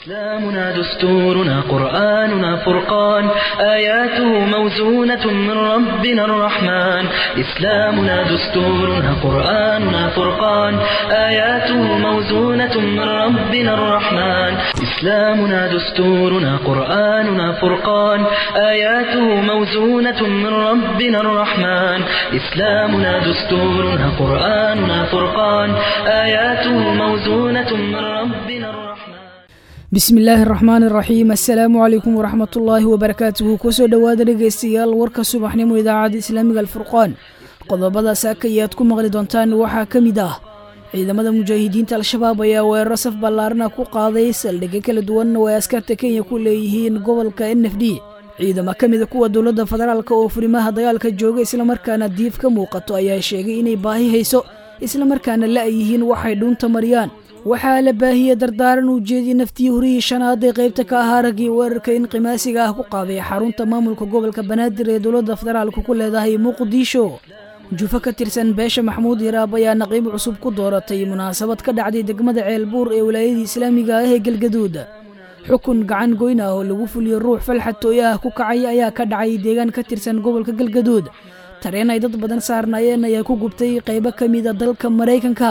إسلامنا دستورنا قرآننا فرقان آياته موزونة من ربنا الرحمن إسلامنا دستورنا قرآننا فرقان آياته موزونة من ربنا الرحمن إسلامنا دستورنا قرآننا فرقان آياته موزونة من ربنا الرحمن إسلامنا دستورنا قرآننا فرقان آياته موزونة من ربنا الرحمن bismi illaahi araxmaan iraxiim assalaamu calaykum waraxmat ullaahi wabarakaatuhu kusoo dhowaada dhegaystayaal warka subaxnimo idaacadda islaamiga alfurqaan qodobada saaka iyo aad ku maqli doontaan waxaa ka mid ah ciidamada mujaahidiinta al-shabaab ayaa weeraro saf ballaarana ku qaaday saldhigyo kala duwan oo ay askarta kenya ku leeyihiin gobolka n f d ciidamo ka mida kuwa dowladda federaalk oo furimaha dagaalka jooga islamarkaana diif ka muuqato ayaa sheegay inay baahi hayso islamarkaana la-yihiin waxay dhuunta mariyaan waxaa la baahiyey dardaaran uu jeediyey naftii horihii shanaad ee qaybta ka ahaa raggii weerarka inqimaasiga ah ku qaaday xarunta maamulka gobolka banaadir ee dowladda federaalku ku leedahay muqdisho jufo ka tirsan beesha maxamuud yaraab ayaa naqiib cusub ku dooratay munaasabad ka dhacday degmada ceelbuur ee wilaayadii islaamiga ah ee galgaduud xukun gacan goyn ah oo lagu fuliyo ruux falxatooye ah ku kacay ayaa ka dhacay deegaan ka tirsan gobolka galgaduud tareen ay dad badan saarnaayeen ayaa ku gubtay qaybo ka mida dalka maraykanka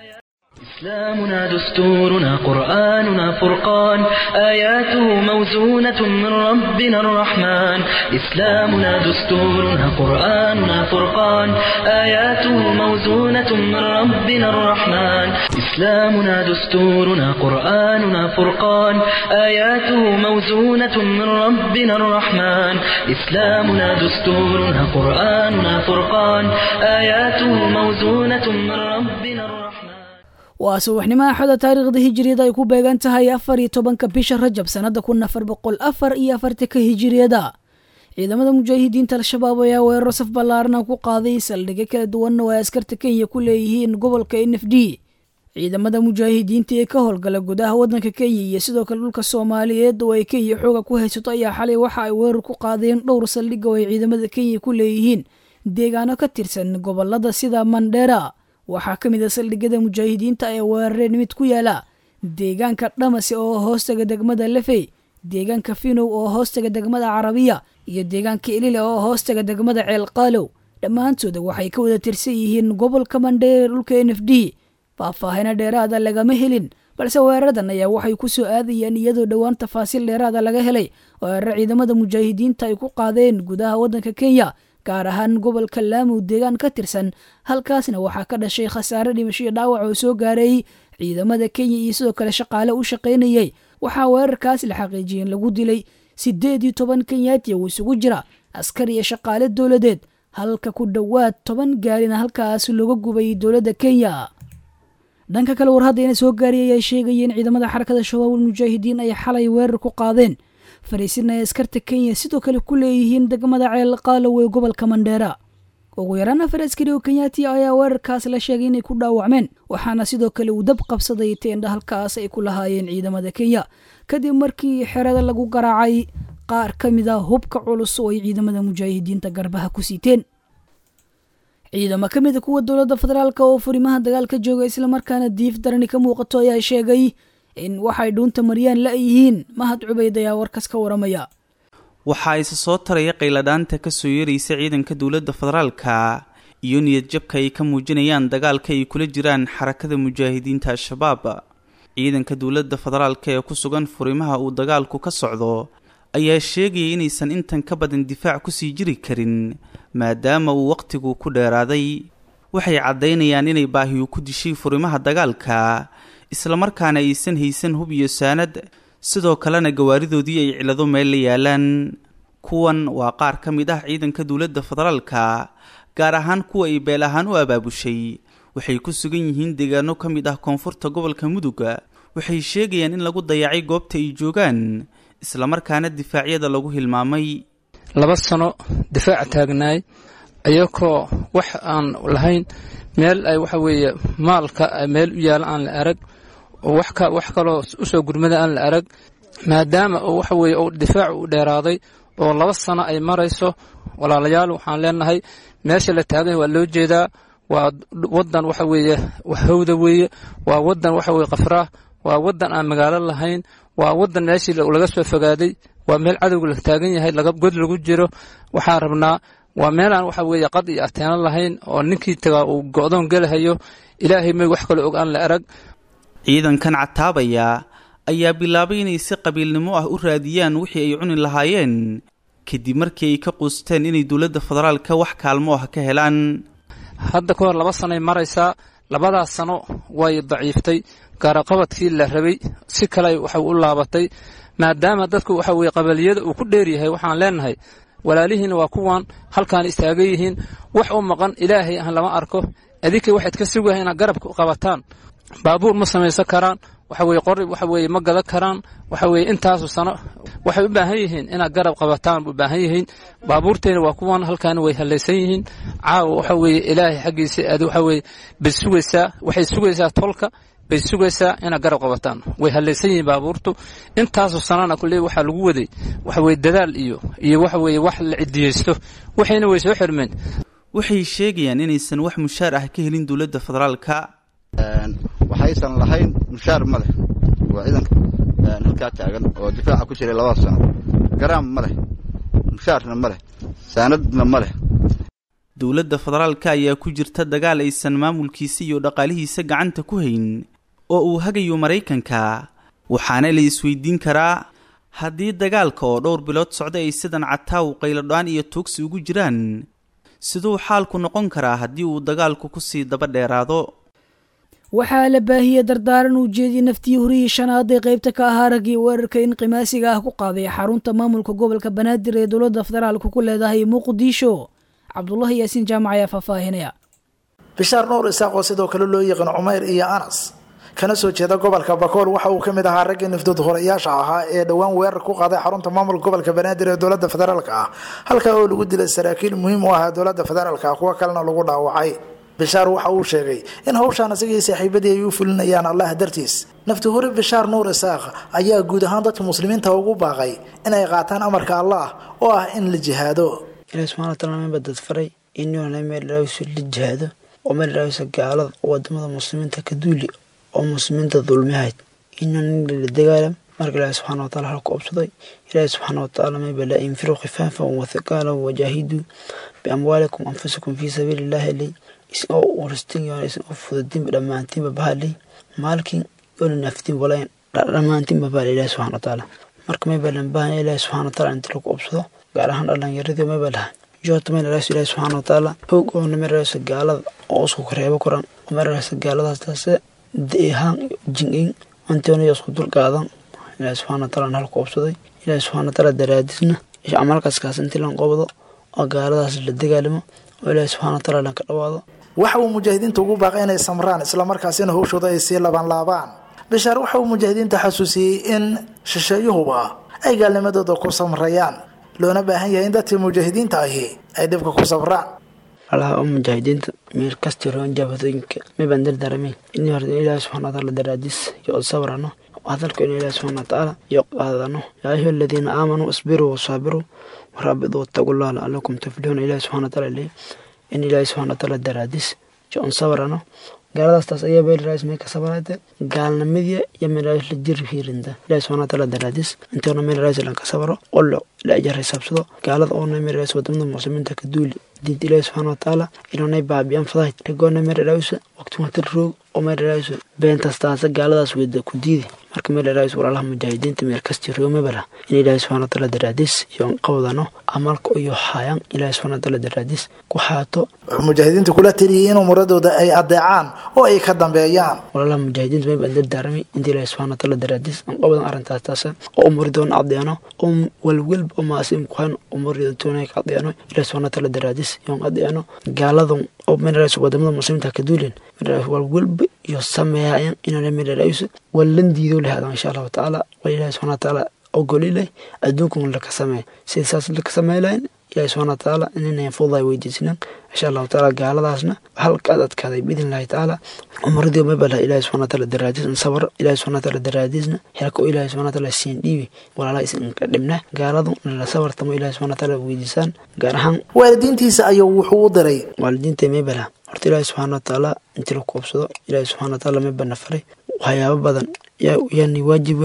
إسلامنا دستورنا قرآننا فرقان آياته موزونة من ربنا الرحمن إسلامنا دستورنا قرآننا فرقان آياته موزونة من ربنا الرحمن إسلامنا دستورنا قرآننا فرقان آياته موزونة من ربنا الرحمن إسلامنا دستورنا قرآننا فرقان آياته موزونة من ربنا الرحمن waa subaxnimo axada taariikhda hijiriyada ay ku beegan tahay afar iyo tobanka bisha rajab sannada kun afar boqol afar iyo afartanka hijiriyada ciidamada mujaahidiinta al-shabaab ayaa weeraro saf ballaarana ku qaaday saldhigyo kala duwan oo ay askarta kenya ku leeyihiin gobolka n f d ciidamada mujaahidiinta ee ka howlgala gudaha waddanka kenya iyo sidoo kale dhulka soomaaliyeed oo ay kenya xooga ku haysato ayaa xalay waxa ay weerar ku qaadeen dhowr saldhig oo ay ciidamada kenya ku leeyihiin deegaano ka tirsan gobolada sida mandheera waxaa ka mid a saldhigyada mujaahidiinta ee weerareen mid ku yaala deegaanka dhamase oo hoostaga degmada lefey deegaanka finow oo hoostaga degmada carabiya iyo deegaanka ilile oo hoostaga degmada ceelqaalow dhammaantooda waxay ka wada tirsan yihiin gobolka mandheer dhulka n f d faahfaahina dheeraada lagama helin balse weeraradan ayaa waxay ku soo aadayeen iyadoo dhowaan tafaasiil dheeraada laga helay weeraro ciidamada mujaahidiinta ay ku qaadeen gudaha waddanka kenya gaar ahaan gobolka laamow deegaan ka tirsan halkaasna waxaa ka dhashay khasaare dhimasho iyo dhaawac oo soo gaaray ciidamada kenya iyo sidoo kale shaqaale u shaqaynayay waxaa weerarkaas la xaqiijiyeen lagu dilay siddeed iyo toban kenyaati oo isugu jira askar iyo shaqaale dowladeed halka ku dhowaad toban gaarina halkaas looga gubay dowladda kenya dhanka kale war haddayna soo gaariyay ay sheegayeen ciidamada xarakada shabaabul mujaahidiin ay xalay weerar ku qaadeen fariisina ay askarta kenya sidoo kale ku leeyihiin degmada ceel qaalow ee gobolka mandheera ugu yaraan afar askari oo kenyaati ayaa weerarkaas la sheegay inay ku dhaawacmeen waxaana sidoo kale uu dab qabsaday teendha halkaas ay ku lahaayeen ciidamada kenya kadib markii xerada lagu garaacay qaar ka mid a hubka culus oo ay ciidamada mujaahidiinta garbaha ku siiteen ciidamo ka mid a kuwa dowladda federaalk oo furimaha dagaalka jooga islamarkaana diif darani ka muuqato ayaa sheegay in waxay dhuunta mariyaan la-yihiin mahad cubayd ayaa warkas ka waramaya waxaa isa soo taraya qayladhaanta ka soo yeeraysa ciidanka dowladda federaalka iyo niyad jabka ay ka muujinayaan dagaalka ay kula jiraan xarakada mujaahidiinta al-shabaab ciidanka dowladda federaalka ee ku sugan furimaha uu dagaalku ka socdo ayaa sheegaya inaysan intan ka badan difaac kusii jiri karin maadaama uu wakhtigu ku dheeraaday waxay caddaynayaan inay baahiyu ku dishay furimaha dagaalka islamarkaana aysan haysan hub iyo saanad sidoo kalena gawaaridoodii ay cilado meel la yaalaan kuwan waa qaar ka mid ah ciidanka dowladda federaalka gaar ahaan kuwa ay beel ahaan u abaabushay waxay ku sugan yihiin deegaano ka mid ah koonfurta gobolka muduga waxay sheegayaan in lagu dayacay goobta ay joogaan islamarkaana difaacyada lagu hilmaamay laba sano difaaca taagnaay ayakoo wax aan lahayn meel ay waxa weeye maalka meel u yaala aan la arag oo wax ka wax kaloo usoo gurmada aan la arag maadaama oo waxa weeye uu difaacu u dheeraaday oo laba sano ay marayso walaalayaal waxaan leenahay meesha la taagan waa loo jeedaa waa wadan waxa weeye hawda weeye waa wadan waxa weye qafraah waa wadan aan magaalo lahayn waa wadan meeshii laga soo fogaaday waa meel cadowga la taagan yahay laga god lagu jiro waxaan rabnaa waa meelaan waxa weeye qad iyo ateeno lahayn oo ninkii tagaa uu go'doon gelahayo ilaahay may wax kale og aan la arag ciidankan cataabaya ayaa bilaabay inay si qabiilnimo ah u raadiyaan wixii ay cuni lahaayeen kadib markii ay ka quusteen inay dowladda federaalka wax kaalmo ah ka helaan hadda ka hor laba sanoay maraysaa labadaas sano way daciiftay gaaraqabadkii la rabay si kale waxay u laabatay maadaama dadku waxa weye qabaliyada uu ku dheer yahay waxaan leenahay walaalihiina waa kuwan halkaan istaagan yihiin wax u maqan ilaahay aan lama arko adinka waxayd ka sugahay inaad garab qabataan baabuur ma samaysan karaan waxa weye qori waxa weye ma gadan karaan waxa weye intaasu sano waxay u baahan yihiin inaad garab qabataan u baahan yihiin baabuurteena waa kuwan halkaana way halaysan yihiin caawa waxa weye ilaahay xaggiisa aad waxa weye bay sugaysaa waxay sugaysaa tolka bay sugaysaa inaad garab qabataan way halaysan yihiin baabuurtu intaasu sanana kulle waxaa lagu waday waxa weye dadaal iyo iyo waxa weye wax la cidiyeysto waxayna way soo xirmeen waxay sheegayaan inaysan wax mushaar ah ka helin dowladda federaalka waxaysan lahayn mushaar ma leh waa ciidanka halkaa taagan oo difaaca ku jiray labada sano garaam ma leh mushaarna ma leh saanadna ma leh dowladda federaalka ayaa ku jirta dagaal aysan maamulkiisa iyo dhaqaalihiisa gacanta ku hayn oo uu hagayo maraykanka waxaana la isweydiin karaa haddii dagaalka oo dhowr bilood socda ay sidan cataaw qayladho-aan iyo tuugsi ugu jiraan siduu xaalku noqon karaa haddii uu dagaalku kusii daba dheeraado waxaa la baahiyey dardaaran uu jeediyey naftii horihii shanaad ee qaybta ka ahaa raggii weerarka in qimaasiga ah ku qaaday xarunta maamulka gobolka banaadir ee dowladda federaalka ku leedahay muqdisho cabdulahi yaasiin jaamac ayaa faahfaahinaya bishaar nuur isaaq oo sidoo kale loo yaqaan cumeyr iyo anas kana soo jeeda gobolka bakool waxa uu ka mid ahaa raggii nifdood horayaasha ahaa ee dhowaan weerar ku qaaday xarunta maamulka gobolka banaadir ee dowladda federaalka ah halkaa oo lagu dilay saraakiil muhiim u ahaa dowladda federaalka ah kuwo kalena lagu dhaawacay bishaar waxa uu sheegay in hawshaan isagii saaxiibadii ay u fulinayaan allah dartiis nafti hore bishaar nuur isaaq ayaa guud ahaan dadka muslimiinta ugu baaqay inay qaataan amarka allah oo ah in la jihaado ilahi subxana wataala maba dad faray inyoona meel ilaahaysu la jihaado oo meel ilaahaysa gaalada oo wadamada muslimiinta ka duuli oo muslimiinta dulmihayd inyoona in la dagaalam marka ilaahi subxana wataala halku obsaday ilaahi subxaana wataala maba la infiruu khifaafan wathiqaalan wajaahiduu biamwaalikum anfusikum fii sabiili illahi ilay isagoo waristin yoona isagoo fududinba dhammaantiinba bahalay maalkin yoona naaftin walayn dhammaantiinba bahalay ilaahi subxana wataala marka maba lan baahanya ilaahi subxana wataala inta lagu obsado gaar ahaan dhalinyaradii maba laha joota meel ilaahis ilaahi subxaana wataala hoog oona meel ilaahisa gaalada oo isku kareebo koran oo meel ilaahisa gaaladaas taase deehaan jin-in antoona isku dul qaadan ilaahi subxaana wataala halku obsaday ilaahi subxaana wataala daraadisna camalkaskaas intii lan qobdo oo gaaladaas la dagaalamo oo ilaahi subxana wataala lan ka dhawaado waxa uu mujaahidiinta ugu baaqay inay samraan islamarkaasina howshooda ay sii labanlaabaan bishaar waxa uu mujaahidiinta xasuusiyey in shisheeyuhuba ay gaalnimadooda ku samrayaan loona baahan yahay in dadkii mujaahidiinta ahi ay dhibka ku sabraan allaha oo mujaahidiinta meel kasta roon jaabadooyinka mibaan dardaaramayn in horta ilaahi subxana wataala daraadiis iyo od sabrano hadalku in ilaahi subxana wataala iyo qaadano yaa ayuha aladiina aamanuu isbiruu wasaabiruu waraabiduu wattaqullaha lacalakum tuflixuuna ilaahi subxana wataala leeyahy in ilaahi subxana wataala daraadiis iyo on sabrano gaaladaas taas ayaa beel raas mee ka sabarayte gaalnimadiya iyo meel raas la jir hiirinta ilaahi subxana wataala daraadiis intoona meel raas lan ka sabaro qollo la ajar xisaabsado gaalada oona meel raas wadamada muslimiinta ka duuli diinta ilaahi subxana wataala inuunay baabiyaan fadahay rigoona meel raasa waqti watar roog oo meel raasa beentaas taasa gaaladaas weda ku diidi marka meel raas walaalaha mujaahidiinta meel kasti roomabala in ilaahi subxana wataala daraadiis iyo qabdano amalka iyo haayaan ilaahi subxana wataala daraadiis ku haato wuxuu mujaahidiinta kula taliyey in umuradooda ay adeecaan oo ay ka dambeeyaan walaalaha mujaahidiinta may baan dardaaramay inta ilaahi subxana wataala daraadiis aan qabadan arrintaas taasa oo umuridoona adeeno oo walwalba oo maasiim ku hayn umuridoona ka adeeno ilaahi subxana wataala daraadiis yoon adeeno gaaladan oo meelraas wadamada muslimiinta ka duulen meelraas walwalba iyo sameeyaayan inaan meelraas wallan diido lahaada insha allahu tacaala wal ilaahi subxana wataala ogoli leh adduunkan laka sameey sida saas laka sameey lahayn ilaahi subxana wataala inaynan fududaay weydiisinan insha allahu tacaala gaaladaasna halkaad adkaaday biidn illahi tacaala umaradii mabala ilaahi subxana wataala daraadiis in sabar ilaahi subxana wataala daraadiisna xelka oo ilaahi subxana wataala siin dhiibi walaalaha isinka dhibna gaaladu nala sabartamo ilaahi subxana wataala weydiisaan gaar ahaan waalidiintiisa ayuu wuxuu u diray waalidiinta mabala horta ilaahi subxaana wataala intii la koobsado ilaahi subxana wataala mabana faray waxyaabo badan yaani waajib weeli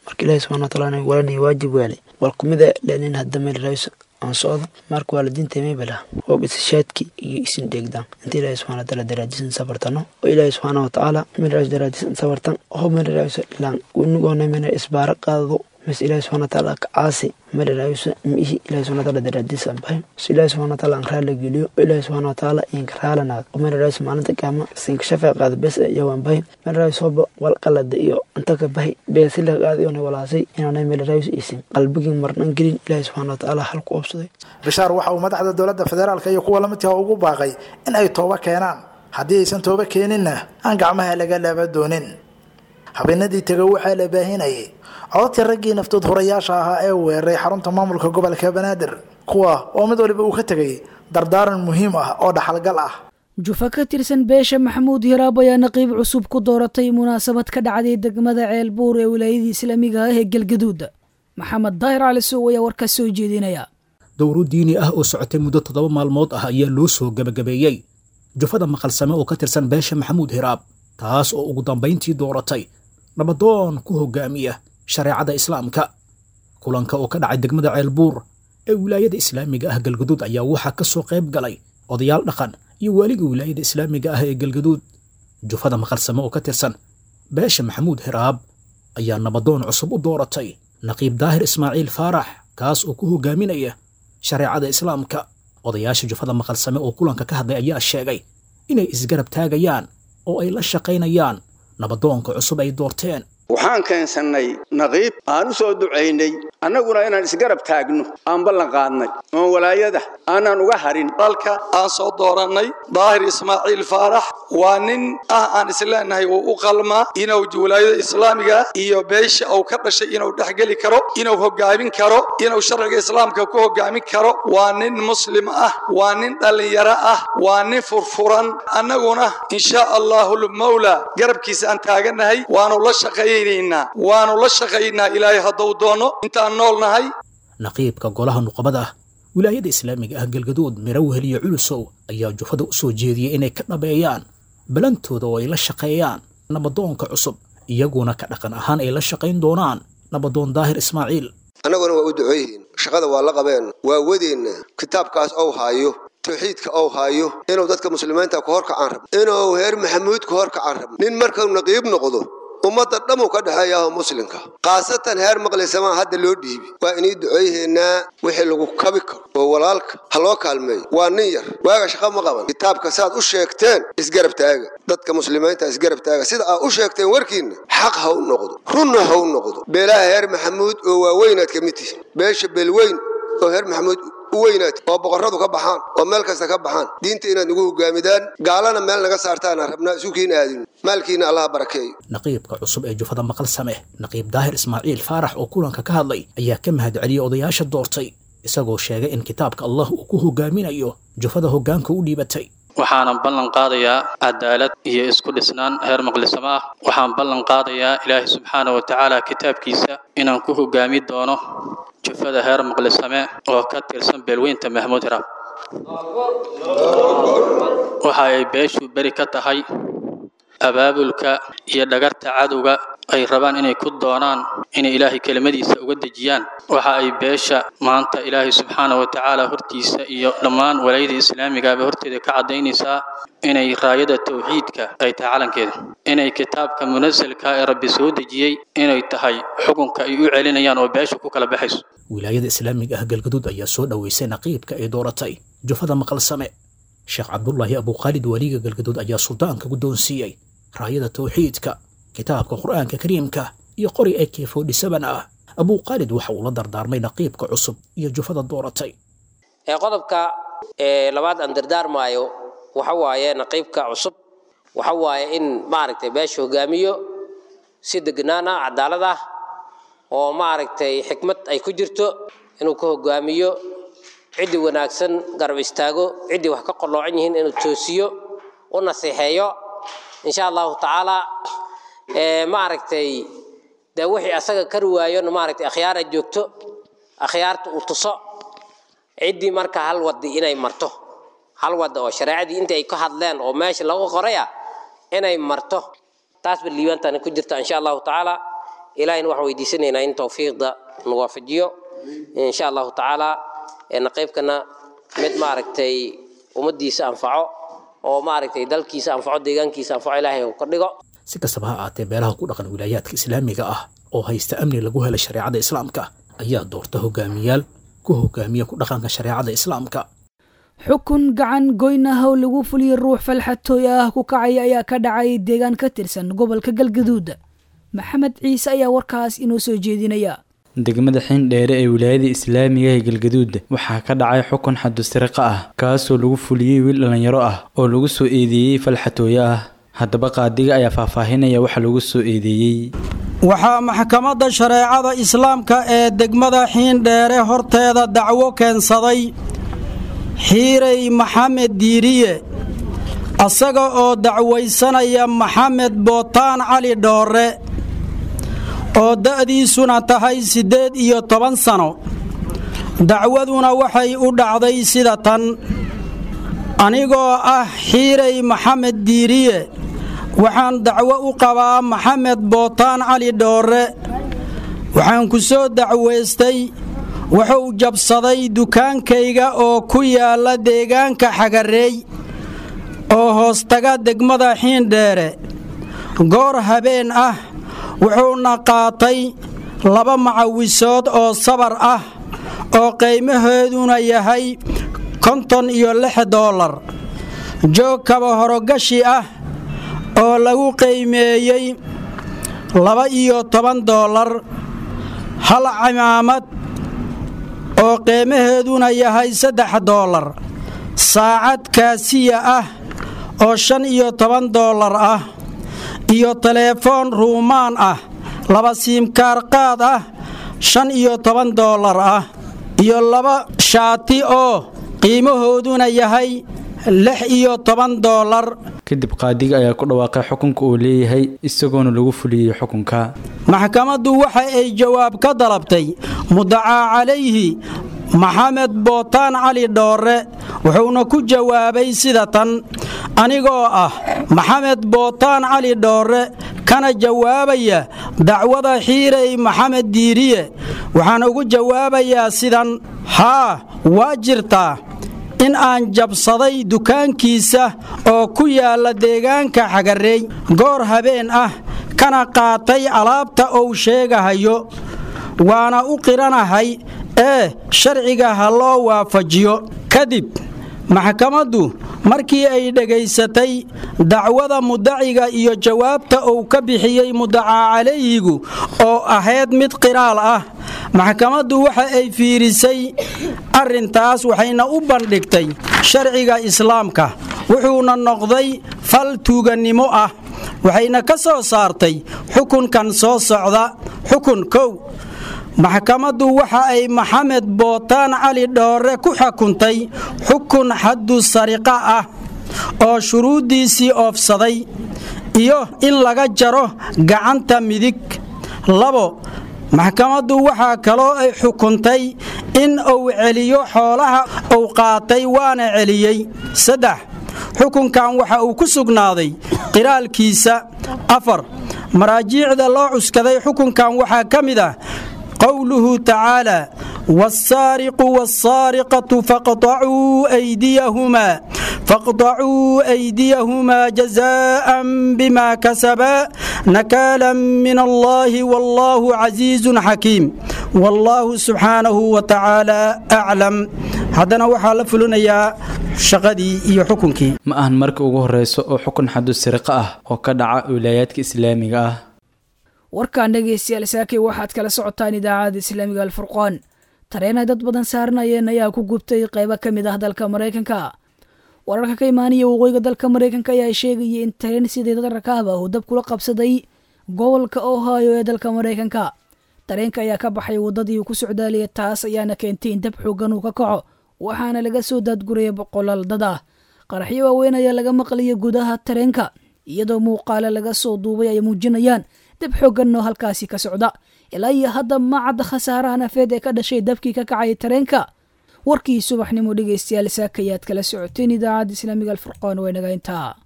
marka ilaahi subxana wataala walana waajib waale wal kumida lenin hadda meel raayso aan socdo marka waalidiinta meybala oo isashaadki iyo isin dheegdaan inta ilaahi subxana wataala daraadisan sabartano oo ilaahi subxaana watacaala meel raayso daraadisan sabartan oo meel raayso ilaan unigoona meel isbaara qaado mas ilaahi subxana wataala ka caasi meel raayso miihi ilaahi subxana wataala daraadisan bahay so ilaahi subxana wataala aan raala geliyo oo ilaahi subxana wataala inka raalanaad oo meel raayso maalinta kaama sinka shafaa qaada bes yawaan bahay meel raayso hoba wal qalada iyo inta ka bahay beesila qaadi oona walaasay inaanay meel raayso isin qalbigii marnan gelin ilaahi subxana wataala hal ku obsaday bishaar waxa uu madaxda dowladda federaalka iyo kuwa lamidka ugu baaqay in ay tooba keenaan haddii aysan tooba keeninna aan gacmaha laga laaba doonin habeenadii tega waxaa la baahinayay codadka raggii naftood horayaasha ahaa ee weeraray xarunta maamulka gobolka banaadir kuwa oo mid waliba uu ka tegay dardaaran muhiim ah oo dhaxalgal ah jufa ka tirsan beesha maxamuud hiraab ayaa naqiib cusub ku dooratay munaasabad ka dhacday degmada ceelbuur ee wilaayadii islaamiga ah ee galgaduud maxamed daahir cali sow ayaa warkaas soo jeedinaya dowro diini ah oo socotay muddo toddoba maalmood ah ayaa loo soo gebagabeeyey jufada maqalsame oo ka tirsan beesha maxamuud hiraab taas oo ugu dambayntii dooratay nabadoon ku hogaamiya shareecada islaamka kulanka oo ka dhacay degmada ceelbuur ee wilaayada islaamiga ah galgaduud ayaa waxaa ka soo qayb galay odayaal dhaqan iyo waaliga wilaayada islaamiga ah ee galgaduud jufada maqalsame oo ka tirsan beesha maxamuud hiraab ayaa nabadoon cusub u dooratay naqiib daahir ismaaciil faarax kaas oo ku hogaaminaya shareecada islaamka odayaasha jufada maqalsame oo kulanka ka hadlay ayaa sheegay inay isgarab taagayaan oo ay la shaqaynayaan nabadoonka cusub ay doorteen waxaan keensannay naqiib aan u soo ducaynay annaguna inaan isgarab taagno aan ballan qaadnay oon walaayada aanaan uga harin dalka aan soo doorannay daahir ismaaciil faarax waa nin ah aan isleenahay uu u qalmaa inuu walaayada islaamiga iyo beesha uu ka dhashay inuu dhexgeli karo inuu hogaamin karo inuu sharciga islaamka ku hogaamin karo waa nin muslim ah waa nin dhallinyaro ah waa nin furfuran annaguna insha allahu lmawla garabkiisa aan taagannahay waanu la shaqeeyay waanu la shaqaynaa ilaahay hadduu doono intaan nool nahay naqiibka golaha nuqabada ah wilaayada islaamiga ah galgaduud mirawhel iyo culusow ayaa jufada u soo jeediyey inay ka dhabeeyaan balantooda oo ay la shaqeeyaan nabadoonka cusub iyaguna ka dhaqan ahaan ay la shaqayn doonaan nabadoon daahir ismaaciil annaguna waa u ducooyihiin shaqada waa la qabeen waa wadeenna kitaabkaas ou haayo tawxiidka ou haayo inuu dadka muslimiinta ku horkacaan rabo inuu heer maxamuud ku horkacaan rabo nin markuu naqiib noqdo ummadda dhammu ka dhexeeyaho muslimka khaasatan heer maqlisamaa hadda loo dhiibi waa inay duceeyaheennaa wixii lagu kabi karo oo walaalka ha loo kaalmeeyo waa nin yar waaga shaqa ma qaban kitaabka saad u sheegteen isgarab taaga dadka muslimiinta isgarab taaga sida aad u sheegteen warkiinna xaq ha u noqdo runna ha u noqdo beelaha heer maxamuud oo waaweynaad ka mid tihiin beesha beelweyn oo heer maxamuud weynaad oo boqorradu ka baxaan oo meel kasta ka baxaan diinta inaad nagu hogaamidaan gaalana meel naga saartaana rabnaa isukiin aadin maalkiina allaha barakeeyo naqiibka cusub ee jufada maqal same naqiib daahir ismaaciil faarax oo kulanka ka hadlay ayaa ka mahad celiyey odayaasha doortay isagoo sheegay in kitaabka allah uu ku hogaaminayo jufada hoggaanka u dhiibatay waxaanan ballan qaadayaa cadaalad iyo isku dhisnaan heer maqlisamo ah waxaan ballan qaadayaa ilaahay subxaana wa tacaala kitaabkiisa inaan ku hogaami doono jufada heer maqlisame oo ka tirsan beelweynta mahmuud hiraab waxa ay beeshu beri ka tahay abaabulka iyo dhagarta cadowga ay rabaan inay ku doonaan inay ilaahay kelimadiisa uga dejiyaan waxa ay beesha maanta ilaahay subxaana wa tacaala hortiisa iyo dhammaan walaayada islaamigaaba horteeda ka caddaynaysaa inay raayada tawxiidka ay tahay calankeeda inay kitaabka munasalka ee rabbi soo dejiyey inay tahay xukunka ay u celinayaan oo beesha ku kala baxayso wilaayada islaamiga ah galgaduud ayaa soo dhoweysay naqiibka ay dooratay jufada maqalsame sheekh cabdulaahi abukhaalid waliga galgaduud ayaa suldaanka guddoonsiiyey raayada tawxiidka kitaabka qur'aanka kariimka iyo qori ee keefoodhisaban ah abukhaalid waxa uu la dardaarmay naqiibka cusub iyo jufada dooratay ee qodobka ee labaad aan dardaarmaayo waxa waaye naqiibka cusub waxa waaye in maaragtay beesha hogaamiyo si degnaan ah cadaalad ah oo maaragtay xikmad ay ku jirto inuu ka hogaamiyo ciddii wanaagsan garab istaago ciddii wax ka qalloocan yihiin inuu toosiyo u nasiixeeyo insha allahu tacaala maaragtay dee wixii asaga kari waayona maaragtay akhyaara joogto akhyaarta uu tuso ciddii marka hal wadi inay marto hal wada oo shareecadii intii ay ka hadleen oo meesha lagu qoraya inay marto taasba liibaantani ku jirta insha allahu tacaala ilaahayna waxaan weydiisanaynaa in towfiiqda nu waafajiyo insha allahu tacaala naqiibkana mid maaragtay ummaddiisa anfaco oo maaragtay dalkiisa anfaco deegaankiisa anfaco ilaahay uu ka dhigo si kastaba ha aatee beelaha ku dhaqan wilaayaadka islaamiga ah oo haysta amni lagu helay shareecada islaamka ayaa doorta hogaamiyaal ku hogaamiya ku dhaqanka shareecada islaamka xukun gacan goyn ah oo lagu fuliyey ruux falxatooy ah ku kacaya ayaa ka dhacay deegaan ka tirsan gobolka galgaduud maxamed ciise ayaa warkaas inoo soo jeedinaya degmada xindheere ee wilaayada islaamiga ee galgaduud waxaa ka dhacay xukun xadusiriqa ah kaasoo lagu fuliyey wiil dhallinyaro ah oo lagu soo eedeeyey falxatooye ah haddaba qaadiga ayaa faahfaahinaya waxa lagu soo eedeeyey waxaa maxkamadda shareecada islaamka ee degmada xiindheere horteeda dacwo keensaday xiirey maxamed diiriye asaga oo dacwaysanaya maxamed bootaan cali dhoore oo da'diisuna tahay siddeed iyo toban sano dacwaduna waxay u dhacday sida tan anigoo ah xiirey maxamed diiriye waxaan dacwo u qabaa maxamed bootaan cali dhoore waxaan ku soo dacwaystay wuxuu jabsaday dukaankayga oo ku yaalla deegaanka xagareey oo hoostaga degmada xiindheere goor habeen ah wuxuuna qaatay laba macawisood oo sabar ah oo qiimaheeduna yahay konton iyo lix doolar joog kaba horogashi ah oo lagu qiimeeyey laba iyo toban doolar hal cimaamad oo qiimaheeduna yahay saddex doolar saacad kaasiya ah oo shan iyo toban doolar ah iyo teleefoon ruumaan ah laba siimkaar qaad ah shan iyo toban doolar ah iyo laba shaati oo qiimahooduna yahay lix iyo toban doolar kadib qaadiga ayaa ku dhawaaqay xukunka uu leeyahay isagoona lagu fuliyey xukunka maxkamaddu waxa ay jawaab ka dalabtay mudacaa calayhi maxamed bootaan cali dhoore wuxuuna ku jawaabay sida tan anigoo ah maxamed bootaan cali dhoore kana jawaabaya dacwada xiirey maxamed diiriye waxaan ugu jawaabayaa sidan haa waa jirtaa in aan jabsaday dukaankiisa oo ku yaalla deegaanka xagareey goor habeen ah kana qaatay alaabta uu sheegahayo waana u qiranahay ee sharciga ha loo waafajiyo kadib maxkamaddu markii ay dhegaysatay dacwada mudaciga iyo jawaabta uu ka bixiyey mudacaa calayhigu oo ahayd mid qiraal ah maxkamaddu waxa ay fiirisay arrintaas waxayna u bandhigtay sharciga islaamka wuxuuna noqday fal tuugannimo ah waxayna ka soo saartay xukunkan soo socda xukun kow maxkamaddu waxa ay maxamed bootaan cali dhoore ku xukuntay xukun xaddu sariqa ah oo shuruuddiisii oofsaday iyo in laga jaro gacanta midig labo maxkamaddu waxaa kaloo ay xukuntay in uu celiyo xoolaha uu qaatay waana celiyey saddex xukunkan waxa uu ku sugnaaday qiraalkiisa afar maraajiicda loo cuskaday xukunkan waxaa ka mid ah qowluhu tacaalى wاsaariqu wاsaariqaةu faqطacuu أydiyahumaa faqطacuu أydiyahumaa jazaءa bima kasabaa nakaala min allahi wاllahu casiizu xakiim wاllahu subxaanahu watacaala aclam haddana waxaa la fulinayaa shaqadii iyo xukunkii ma ahan marka ugu horeyso oo xukun xadu siriqa ah oo ka dhaca wilaayaadka islaamiga ah warkaan dhegaystayaal saakay waxaad kala socotaan idaacada islaamiga alfurqaan tareenay dad badan saaranayeen ayaa ku gubtay qaybo ka mid ah dalka maraykanka wararka ka imaanaya waqooyiga dalka maraykanka ayaa sheegaya in tareen sidii dad rakaab ah uu dab kula qabsaday gobolka ohio ee dalka maraykanka tareenka ayaa ka baxay waddadii uu ku socdaalaya taas ayaana keentay in dab xoogan uu ka kaco waxaana laga soo daadguraya boqolaal dad ah qaraxyo waaweyn ayaa laga maqlaya gudaha tareenka iyadoo muuqaale laga soo duubay ay muujinayaan dab xoogan oo halkaasi ka socda ilaa iyo hadda ma cadda khasaaraha nafeed ee ka dhashay dabkii ka kacay tareenka warkii subaxnimo dhegaystayaal saakayaad kala socoteen idaacadda islaamiga alfurqaan waa naga intaa